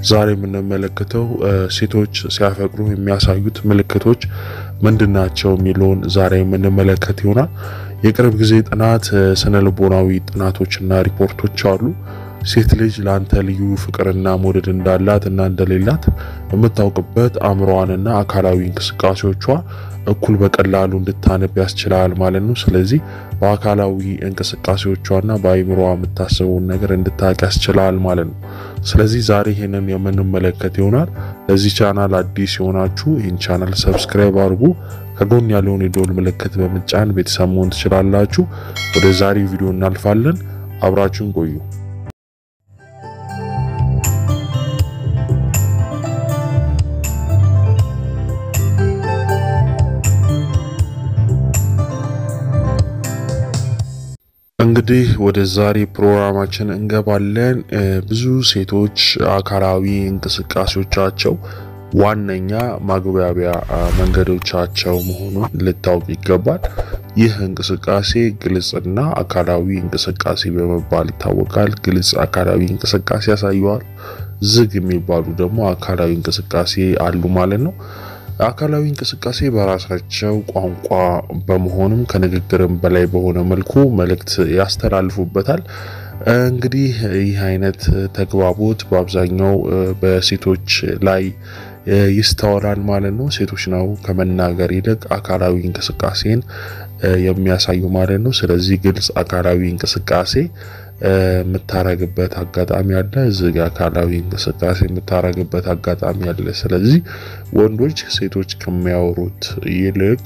ዛሬ የምንመለከተው ሴቶች ሲያፈቅሩ የሚያሳዩት ምልክቶች ምንድን ናቸው የሚለውን ዛሬ የምንመለከት ይሆናል። የቅርብ ጊዜ ጥናት ስነ ልቦናዊ ጥናቶችና ሪፖርቶች አሉ። ሴት ልጅ ለአንተ ልዩ ፍቅርና መውደድ እንዳላት እና እንደሌላት የምታውቅበት አእምሮዋንና አካላዊ እንቅስቃሴዎቿ እኩል በቀላሉ እንድታነብ ያስችላል ማለት ነው። ስለዚህ በአካላዊ እንቅስቃሴዎቿና በአእምሮዋ የምታስበውን ነገር እንድታውቅ ያስችላል ማለት ነው። ስለዚህ ዛሬ ይህንን የምንመለከት ይሆናል። ለዚህ ቻናል አዲስ የሆናችሁ ይህን ቻናል ሰብስክራይብ አድርጉ። ከጎን ያለውን የደወል ምልክት በምጫን ቤተሰብ መሆን ትችላላችሁ። ወደ ዛሬው ቪዲዮ እናልፋለን። አብራችሁን ቆዩ። እንግዲህ ወደ ዛሬ ፕሮግራማችን እንገባለን። ብዙ ሴቶች አካላዊ እንቅስቃሴዎቻቸው ዋነኛ ማግባቢያ መንገዶቻቸው መሆኑን ልታውቅ ይገባል። ይህ እንቅስቃሴ ግልጽና አካላዊ እንቅስቃሴ በመባል ይታወቃል። ግልጽ አካላዊ እንቅስቃሴ ያሳየዋል። ዝግ የሚባሉ ደግሞ አካላዊ እንቅስቃሴ አሉ ማለት ነው። አካላዊ እንቅስቃሴ በራሳቸው ቋንቋ በመሆንም ከንግግርም በላይ በሆነ መልኩ መልእክት ያስተላልፉበታል። እንግዲህ ይህ አይነት ተግባቦት በአብዛኛው በሴቶች ላይ ይስተዋላል ማለት ነው። ሴቶች ነው ከመናገር ይልቅ አካላዊ እንቅስቃሴን የሚያሳዩ ማለት ነው። ስለዚህ ግልጽ አካላዊ እንቅስቃሴ የምታረግበት አጋጣሚ አለ። ዝግ አካላዊ እንቅስቃሴ የምታረግበት አጋጣሚ አለ። ስለዚህ ወንዶች ሴቶች ከሚያወሩት ይልቅ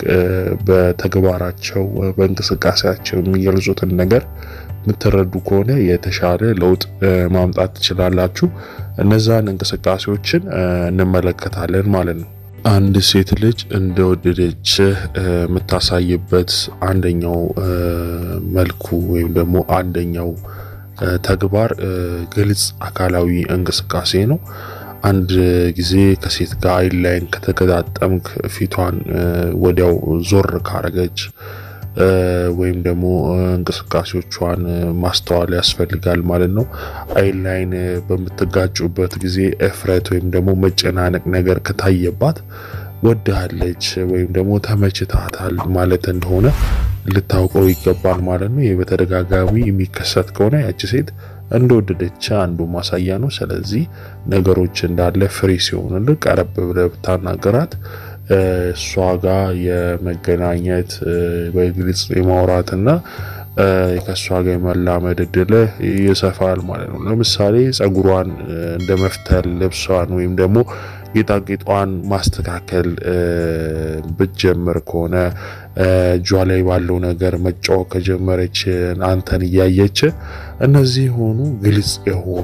በተግባራቸው በእንቅስቃሴያቸው የሚገልጹትን ነገር የምትረዱ ከሆነ የተሻለ ለውጥ ማምጣት ትችላላችሁ። እነዛን እንቅስቃሴዎችን እንመለከታለን ማለት ነው። አንድ ሴት ልጅ እንደወደደች የምታሳይበት አንደኛው መልኩ ወይም ደግሞ አንደኛው ተግባር ግልጽ አካላዊ እንቅስቃሴ ነው። አንድ ጊዜ ከሴት ጋር አይን ላይን ከተገጣጠምክ ፊቷን ወዲያው ዞር ካረገች ወይም ደግሞ እንቅስቃሴዎቿን ማስተዋል ያስፈልጋል ማለት ነው። አይን ላይን በምትጋጩበት ጊዜ እፍረት ወይም ደግሞ መጨናነቅ ነገር ከታየባት ወድሃለች ወይም ደግሞ ተመችታታል ማለት እንደሆነ ልታውቀው ይገባል ማለት ነው። ይህ በተደጋጋሚ የሚከሰት ከሆነ ያቺ ሴት እንደወደደች አንዱ ማሳያ ነው። ስለዚህ ነገሮች እንዳለ ፍሬ ሲሆንልህ ቀረብ ብለህ ብታናገራት እሷ ጋር የመገናኘት በግልጽ የማውራትና ከእሷ ጋር የመላመድ እድልህ ይሰፋል ማለት ነው። ለምሳሌ ጸጉሯን እንደ መፍተል፣ ልብሷን ወይም ደግሞ ጌጣጌጧን ማስተካከል ብትጀምር ከሆነ እጇ ላይ ባለው ነገር መጫወት ከጀመረች አንተን እያየች እነዚህ የሆኑ ግልጽ የሆኑ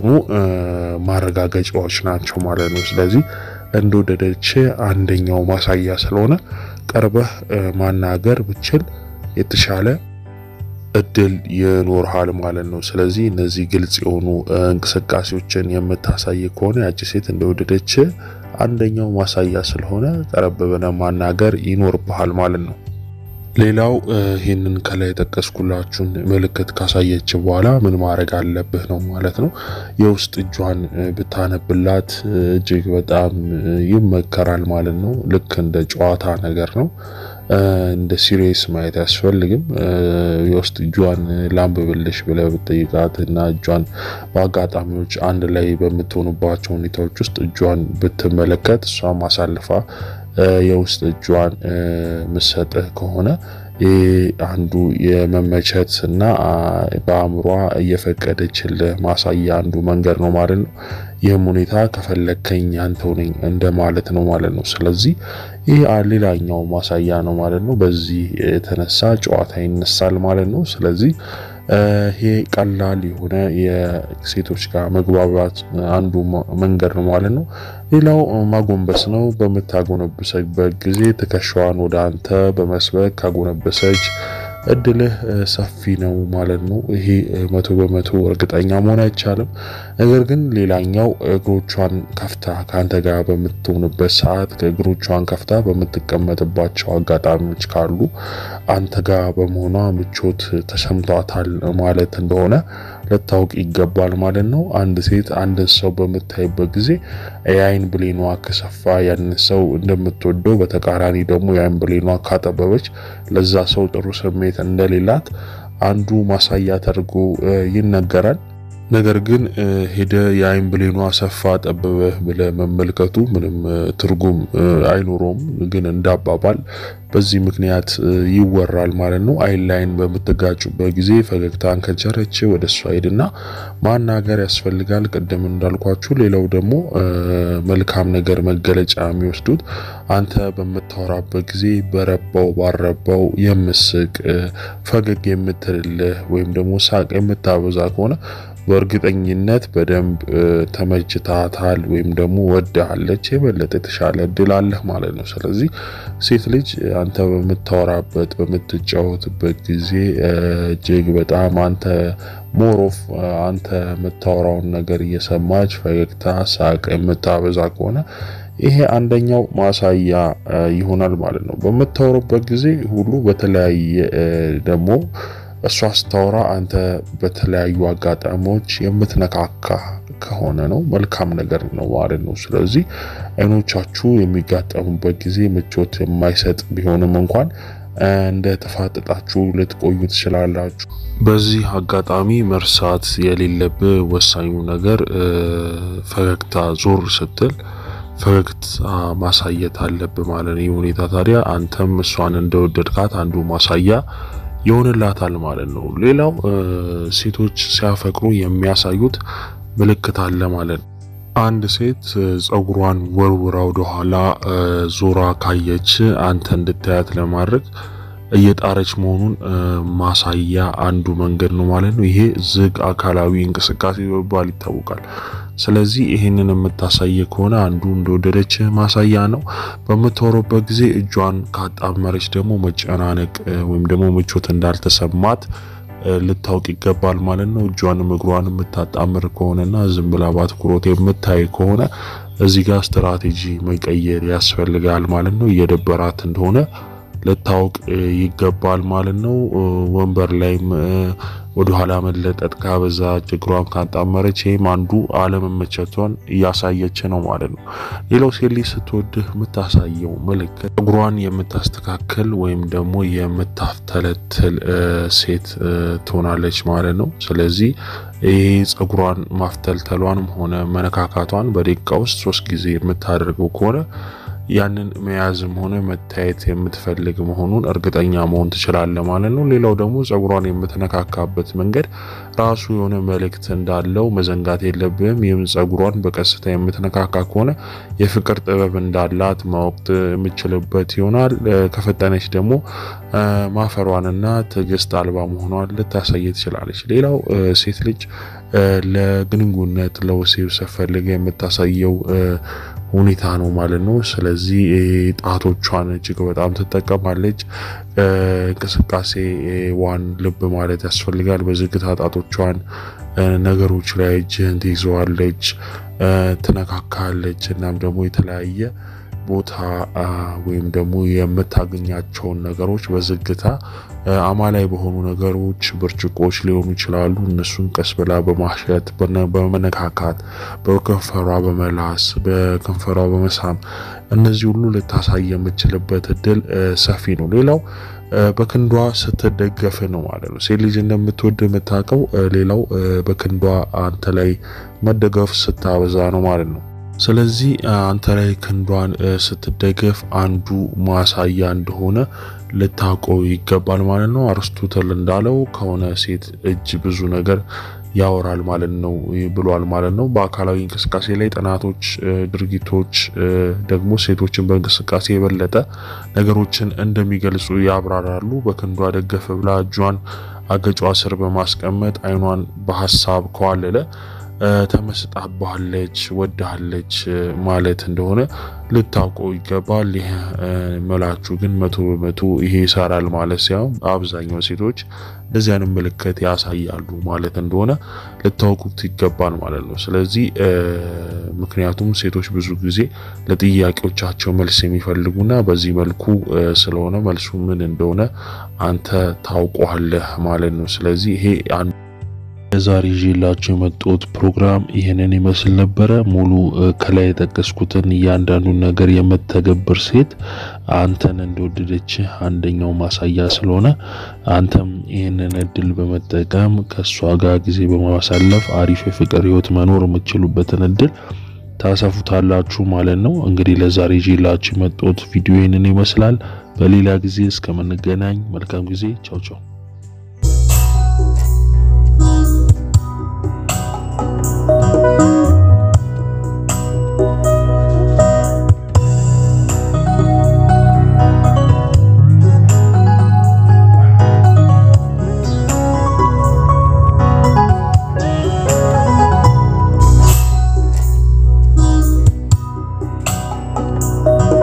ማረጋገጫዎች ናቸው ማለት ነው። ስለዚህ እንደወደደች አንደኛው ማሳያ ስለሆነ ቀርበህ ማናገር ብችል የተሻለ እድል ይኖርሃል ማለት ነው። ስለዚህ እነዚህ ግልጽ የሆኑ እንቅስቃሴዎችን የምታሳይ ከሆነ ያቺ ሴት እንደወደደች አንደኛው ማሳያ ስለሆነ ቀረብ ብለህ ማናገር ይኖርብሃል ማለት ነው። ሌላው ይህንን ከላይ የጠቀስኩላችሁን ምልክት ካሳየች በኋላ ምን ማድረግ አለብህ ነው ማለት ነው። የውስጥ እጇን ብታነብላት እጅግ በጣም ይመከራል ማለት ነው። ልክ እንደ ጨዋታ ነገር ነው። እንደ ሲሪየስ ማየት አያስፈልግም። የውስጥ እጇን ላንብብልሽ ብለህ ብትጠይቃት እና እጇን በአጋጣሚዎች አንድ ላይ በምትሆኑባቸው ሁኔታዎች ውስጥ እጇን ብትመለከት እሷም አሳልፋ የውስጥ እጇን ምሰጥህ ከሆነ ይህ አንዱ የመመቸት እና በአእምሯ እየፈቀደችልህ ማሳያ አንዱ መንገድ ነው ማለት ነው። ይህም ሁኔታ ከፈለግከኝ አንተው ነኝ እንደማለት ነው ማለት ነው። ስለዚህ ይህ ሌላኛው ማሳያ ነው ማለት ነው። በዚህ የተነሳ ጨዋታ ይነሳል ማለት ነው። ስለዚህ ይሄ ቀላል የሆነ የሴቶች ጋር መግባባት አንዱ መንገድ ነው ማለት ነው። ሌላው ማጎንበስ ነው። በምታጎነብሰበት ጊዜ ትከሻዋን ወደ አንተ በመስበክ ካጎነበሰች እድልህ ሰፊ ነው ማለት ነው። ይሄ መቶ በመቶ እርግጠኛ መሆን አይቻልም። ነገር ግን ሌላኛው እግሮቿን ከፍታ ከአንተ ጋር በምትሆንበት ሰዓት ከእግሮቿን ከፍታ በምትቀመጥባቸው አጋጣሚዎች ካሉ አንተ ጋር በመሆኗ ምቾት ተሰምቷታል ማለት እንደሆነ ልታውቅ ይገባል ማለት ነው። አንድ ሴት አንድን ሰው በምታይበት ጊዜ የአይን ብሌኗ ከሰፋ ያንን ሰው እንደምትወደው፣ በተቃራኒ ደግሞ የአይን ብሌኗ ካጠበበች ለዛ ሰው ጥሩ ስሜት እንደሌላት አንዱ ማሳያ ተደርጎ ይነገራል። ነገር ግን ሄደ የአይን ብሌኗ ሰፋ ጠበበህ ብለ መመልከቱ ምንም ትርጉም አይኖረውም። ግን እንዳባባል በዚህ ምክንያት ይወራል ማለት ነው። አይን ላይን በምትጋጩበት ጊዜ ፈገግታን ከቸረች ወደ እሷ ሄድና ማናገር ያስፈልጋል። ቅድም እንዳልኳችሁ፣ ሌላው ደግሞ መልካም ነገር መገለጫ የሚወስዱት አንተ በምታወራበት ጊዜ በረባው ባረባው የምስቅ ፈገግ የምትልልህ ወይም ደግሞ ሳቅ የምታበዛ ከሆነ በእርግጠኝነት በደንብ ተመችታታል ወይም ደግሞ ወዳለች የበለጠ የተሻለ እድል አለህ ማለት ነው። ስለዚህ ሴት ልጅ አንተ በምታወራበት በምትጫወትበት ጊዜ እጅግ በጣም አንተ ሞሮፍ አንተ የምታወራውን ነገር እየሰማች ፈገግታ፣ ሳቅ የምታበዛ ከሆነ ይሄ አንደኛው ማሳያ ይሆናል ማለት ነው። በምታወሩበት ጊዜ ሁሉ በተለያየ ደግሞ እሷ ስታወራ አንተ በተለያዩ አጋጣሚዎች የምትነካካ ከሆነ ነው መልካም ነገር ነው ማለት ነው። ስለዚህ አይኖቻችሁ የሚጋጠሙበት ጊዜ ምቾት የማይሰጥ ቢሆንም እንኳን እንደ ተፋጠጣችሁ ልትቆዩ ትችላላችሁ። በዚህ አጋጣሚ መርሳት የሌለብህ ወሳኙ ነገር ፈገግታ ዞር ስትል ፈገግታ ማሳየት አለብህ ማለት ነው። ይህ ሁኔታ ታዲያ አንተም እሷን እንደወደድካት አንዱ ማሳያ ይሆንላታል ማለት ነው። ሌላው ሴቶች ሲያፈቅሩ የሚያሳዩት ምልክት አለ ማለት ነው። አንድ ሴት ጸጉሯን ወርውራ ወደኋላ ዞራ ካየች አንተ እንድታያት ለማድረግ እየጣረች መሆኑን ማሳያ አንዱ መንገድ ነው ማለት ነው። ይሄ ዝግ አካላዊ እንቅስቃሴ በመባል ይታወቃል። ስለዚህ ይህንን የምታሳይ ከሆነ አንዱ እንደወደደች ማሳያ ነው። በምታወራበት ጊዜ እጇን ካጣመረች ደግሞ መጨናነቅ ወይም ደግሞ ምቾት እንዳልተሰማት ልታውቅ ይገባል ማለት ነው። እጇንም እግሯን የምታጣምር ከሆነና ዝም ብላ በአትኩሮት የምታይ ከሆነ እዚህ ጋር ስትራቴጂ መቀየር ያስፈልጋል ማለት ነው። እየደበራት እንደሆነ ልታውቅ ይገባል ማለት ነው። ወንበር ላይም ወደኋላ መለጠጥ ካበዛ እግሯን ካጣመረች ይህም አንዱ አለመመቸቷን እያሳየች ነው ማለት ነው። ሌላው ሴት ልጅ ስትወድህ የምታሳየው ምልክት ጸጉሯን የምታስተካክል ወይም ደግሞ የምታፍተለትል ሴት ትሆናለች ማለት ነው። ስለዚህ ይህ ጸጉሯን ማፍተልተሏንም ሆነ መነካካቷን በደቂቃ ውስጥ ሶስት ጊዜ የምታደርገው ከሆነ ያንን መያዝም ሆነ መታየት የምትፈልግ መሆኑን እርግጠኛ መሆን ትችላለህ ማለት ነው። ሌላው ደግሞ ጸጉሯን የምትነካካበት መንገድ ራሱ የሆነ መልእክት እንዳለው መዘንጋት የለብህም። ይህም ጸጉሯን በቀስታ የምትነካካ ከሆነ የፍቅር ጥበብ እንዳላት ማወቅ የምችልበት ይሆናል። ከፈጠነች ደግሞ ማፈሯንና ትዕግስት አልባ መሆኗን ልታሳይ ትችላለች። ሌላው ሴት ልጅ ለግንኙነት ለወሲብ ስትፈልግ የምታሳየው ሁኔታ ነው ማለት ነው። ስለዚህ ጣቶቿን እጅግ በጣም ትጠቀማለች። እንቅስቃሴ ዋን ልብ ማለት ያስፈልጋል። በዝግታ ጣቶቿን ነገሮች ላይ እጅህን ትይዘዋለች፣ ትነካካለች። እናም ደግሞ የተለያየ ቦታ ወይም ደግሞ የምታገኛቸውን ነገሮች በዝግታ አማላይ በሆኑ ነገሮች ብርጭቆች ሊሆኑ ይችላሉ። እነሱን ቀስ ብላ በማሸት በመነካካት በከንፈሯ በመላስ በከንፈሯ በመሳም እነዚህ ሁሉ ልታሳይ የምችልበት እድል ሰፊ ነው። ሌላው በክንዷ ስትደገፍ ነው ማለት ነው። ሴት ልጅ እንደምትወድ የምታውቀው ሌላው በክንዷ አንተ ላይ መደገፍ ስታበዛ ነው ማለት ነው። ስለዚህ አንተ ላይ ክንዷን ስትደገፍ አንዱ ማሳያ እንደሆነ ልታውቀው ይገባል ማለት ነው። አርስቶትል እንዳለው ከሆነ ሴት እጅ ብዙ ነገር ያወራል ማለት ነው ብሏል ማለት ነው። በአካላዊ እንቅስቃሴ ላይ ጥናቶች፣ ድርጊቶች ደግሞ ሴቶችን በእንቅስቃሴ የበለጠ ነገሮችን እንደሚገልጹ ያብራራሉ። በክንዷ ደገፍ ብላ እጇን አገጯ ስር በማስቀመጥ አይኗን በሀሳብ ከዋለለ ተመስጣባለች፣ ወዳለች ማለት እንደሆነ ልታውቀው ይገባል። ይህ መላችሁ ግን መቶ በመቶ ይሄ ይሰራል ማለት ሳይሆን አብዛኛው ሴቶች እንደዚህ አይነት ምልክት ያሳያሉ ማለት እንደሆነ ልታውቁት ይገባል ማለት ነው። ስለዚህ ምክንያቱም ሴቶች ብዙ ጊዜ ለጥያቄዎቻቸው መልስ የሚፈልጉና በዚህ መልኩ ስለሆነ መልሱ ምን እንደሆነ አንተ ታውቀዋለህ ማለት ነው። ስለዚህ ይሄ ለዛሬ ይዤላችሁ የመጣሁት ፕሮግራም ይህንን ይመስል ነበረ። ሙሉ ከላይ የጠቀስኩትን እያንዳንዱን ነገር የምትተገብር ሴት አንተን እንደወደደች አንደኛው ማሳያ ስለሆነ አንተም ይህንን እድል በመጠቀም ከእሷ ጋር ጊዜ በማሳለፍ አሪፍ የፍቅር ህይወት መኖር የምትችሉበትን እድል ታሰፉታላችሁ ማለት ነው። እንግዲህ ለዛሬ ይዤላችሁ የመጣሁት ቪዲዮ ይህንን ይመስላል። በሌላ ጊዜ እስከምንገናኝ መልካም ጊዜ። ቻው ቻው።